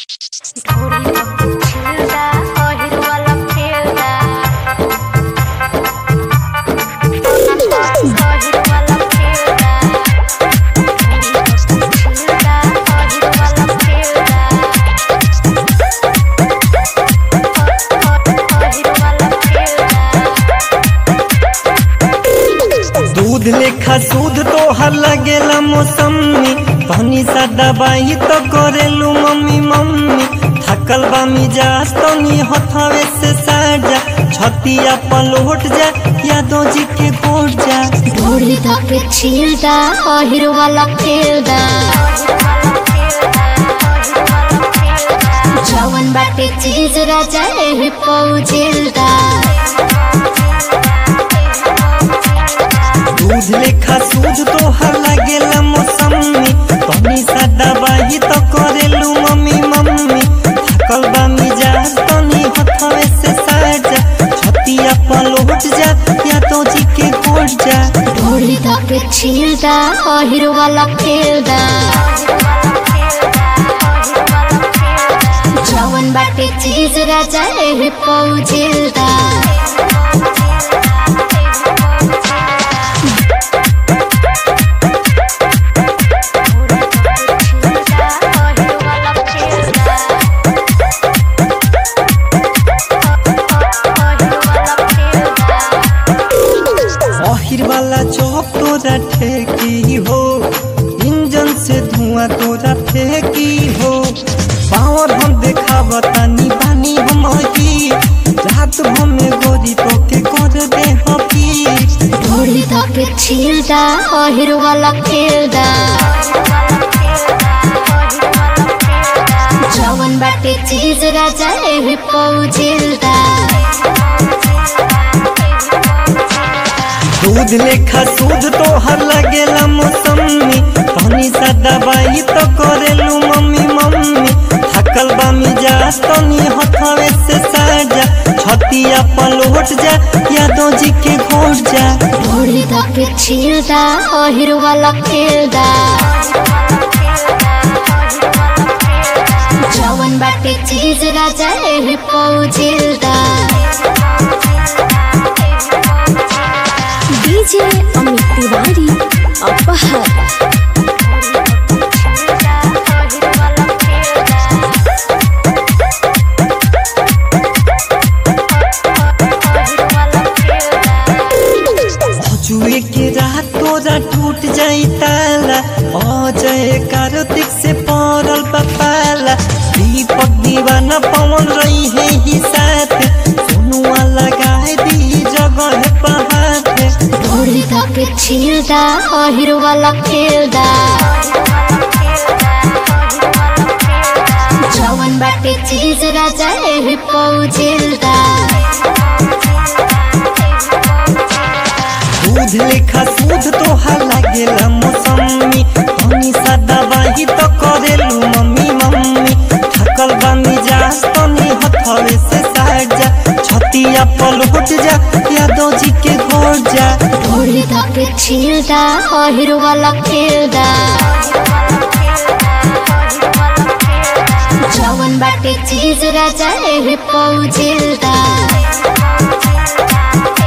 दूध लेखा सूद तोहर लगेला मौसमी पानी सा दबाई तो करेलू मम्मी मम्मी थकल बा मिजाज तनी हथावे से साजा छतिया पलोट जा यादो जी के गोट जा ढोली धके छिलदा अहिर वाला खेलदा जवन बाटे चीज राजा एही पौजिलदा दूध लेखा सूद तोहर लगेला मौसमी पानी सा दबाई तो करेलू मम्मी मम्मी थकल बा मिजाज तनी हथावे से साजा छतिया पलोट जा यादो जी के गोट जा ढोली धके छिलदा अहिर वाला खेलदा जवन बाटे चीज राजा एही पौजिलदा आखिर वाला चौक तोरा ठेकी हो इंजन से धुआं तोरा फेंकी हो पावर हम देखा बतानी बानी हम ही रात भर में गोरी तो के कर दे हकी ढोली धके छिलदा अहिर वाला खेलदा जवन बाटे चीज राजा एही पौजिलदा दूध लेखा सूद तोहर लगेला मौसमी पानी सा दबाई तो करेलू मम्मी मम्मी थकल बा मिजाज तनी हथावे से साजा छतिया पलोट जा यादो जी के घोट जा ढोली धके छिलदा अहिर वाला खेलदा जवन बाटे चीज राजा एही पौजिलदा डीजे अमित तिवारी अपहर जुए के रात तोरा टूट जाई ताला अजय कार्तिक से पड़ल पपाला दीपक दीवाना पवन रही है ही साथ सोनुआ लगाए दी जगह पहाड़ ढोली धके छिलदा अहिर वाला खेलदा जवन बाटे चीज राजा एही पौजिलदा दूध लेखा सूद तोहार लागेला मौसमी पानी सा दबाई तो करेलू मम्मी मम्मी थकल बा मिजाज तनी हथवे से साजा छतिया पलट जा यादो जी के घोट जा ढोली धके छिलदा अहिर वाला खेलदा जवन बाटे चीज राजा एही पौजिलदा